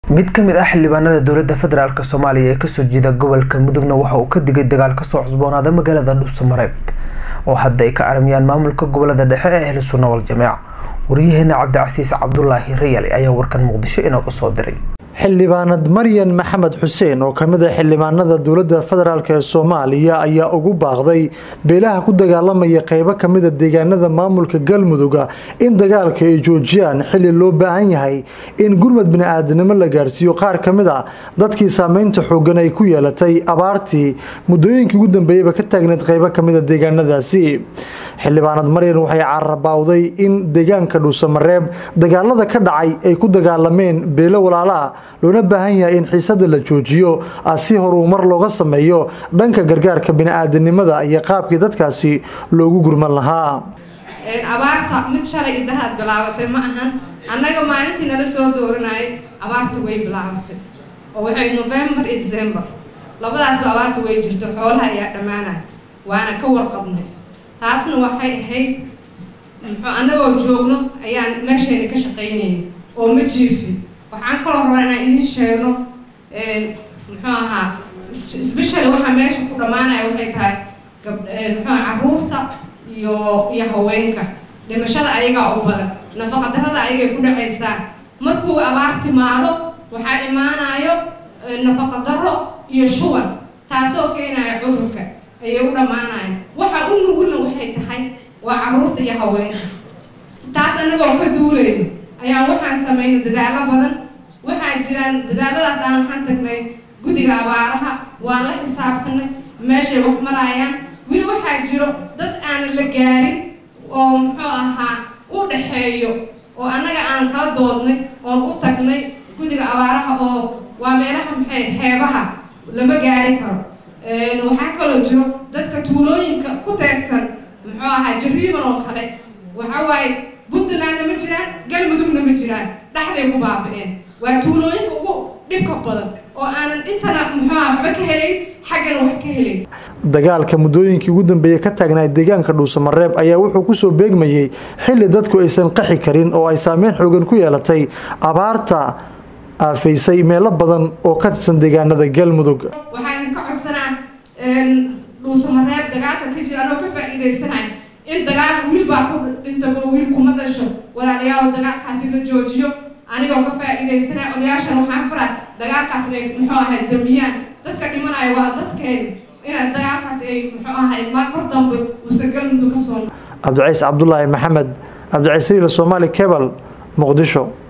mid ka mid ah xildhibaanada dowladda federaalk soomaaliya ee kasoo jeeda gobolka mudugna waxa uu ka digay dagaal kasoo cusboonaada magaalada dhuusamareeb oo hadda ay ka aramiyaan maamulka gobolada dhexe ee ahlu sunna wal jameeca waryaheena cabdicasiis cabdulaahi rayali ayaa warkan muqdisho inooga soo diray xildhibaanad maryan maxamed xuseen oo kamid a xildhibaanada dowladda federaalk ee soomaaliya ayaa ugu baaqday beelaha ku dagaalamaya qeybo kamida deegaanada maamulka galmuduga in dagaalka ay joojiyaan xili loo baahan yahay in gurmad bini-aadanimo la gaarsiiyo qaar kamid a dadkii saameynta xoogan ay ku yeelatay abaartii muddooyinkii ugu dambeeyaba ka taagneed qeybo kamida deegaanadaasi xildhibaanad maryan waxay carabawday in deegaanka dhuusamareeb dagaalada ka dhacay ay ku dagaalameen beelo walaalaa loona baahan yahay in xiisada la joojiyo si horumar looga sameeyo dhanka gargaarka bini-aadanimada iyo qaabkii dadkaasi loogu gurman lahaa abaarta mid shalay idaraad bilaabatay ma ahan annaga maalintii nala soo dooranayay abaarta way bilaabatay oo waxay november iyo december labadaasba abaarta way jirto xoolaha ayaa dhammaanaya waana ka warqabnay taasna waxay ahayd muxuu annagoo joogno ayaan meeshayna ka shaqaynayay oo ma jiifin waxaan kaloo rabaa inaan idiin sheegno muxuu ahaa specially waxaa meesha ku dhammaanaya waxay tahay gab muxuu caruurta iyo iyo haweenka dhimashada ayagaa u badan nafaqadarrada ayagay ku dhacaysaa markuu abaar timaado waxaa imaanayo nafaqadarro iyo shuban taasoo keenaya cudurka ayay u dhammaanaya waxa u nugulna waxay tahay waa caruurta iyo haweenka taas annagoo ka duulayno ayaa waxaan samaynay dadaalo badan waxaa jiraan dadaaladaas aan waxaan tagnay guddiga abaaraha waan la xisaabtanay meeshay wax maraayaan weli waxaa jiro dad aanan la gaarin oo muxuu ahaa u dhaxeeyo oo annaga aan kala doodnay oon u tagnay guddiga abaaraha oo waa meelaha maxay xeebaha lama gaari karo waxaa kaloo jiro dadka tuulooyinka ku teegsan muxuu ahaa jariiban oo kale waxa waaye puntlandna ma jiraan galmudugna ma jiraan dhexday ku baabi-een waa tuulooyinka ugu dhibka badan oo aanan intana muxuuha waxba ka helayn xaggana wax ka helayn dagaalka muddooyinkii ugu dambeeyey ka taagnaa deegaanka dhuusamareeb ayaa wuxuu kusoo beegmayey xili dadku aysan qaxi karin oo ay saameyn xoogan ku yeelatay abaarta aafaysay meelo badan oo ka tirsan deegaanada galmudug waxaan idinka codsanaa dhuusamareeb dagaalka ka jira anoo ka faa-iidaysanay in dagaalka wiil baa ku dhintabo wiil kuma dhasho walaalayaal dagaalkaasi la joojiyo anigoo ka faa-iidaysanay odayaashan waxaan faraa dagaalkaas inay muxuu ahay damiyaan dadka dhimanaya waa dadkeeni inay dagaalkaas ay muxuu ahay mar dambe uusan galmudug ka soo cabdiciis cabdulaahi maxamed cabdiciis riila soomaali kebal muqdisho